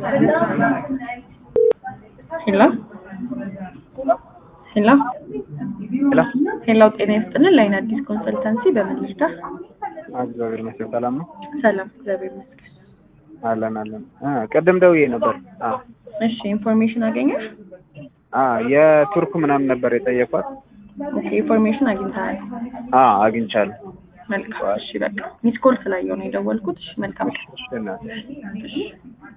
ሄሎ ሄሎ ሄሎ ሄሎ ጤና ይስጥልን ላይን አዲስ ኮንሰልታንሲ በምን ልርዳ? እግዚአብሔር ይመስገን ሰላም ነው። ሰላም እግዚአብሔር ይመስገን። አለን አለን። አ ቅድም ደውዬ ነበር። አ እሺ ኢንፎርሜሽን አገኘሽ? አ የቱርክ ምናምን ነበር የጠየኳት። ኦኬ ኢንፎርሜሽን አግኝተሃል? አ አግኝቻለሁ። መልካም እሺ በቃ ሚስ ኮል ስላየው ነው የደወልኩት። እሺ መልካም ቀን። እሺ እናቴ። እሺ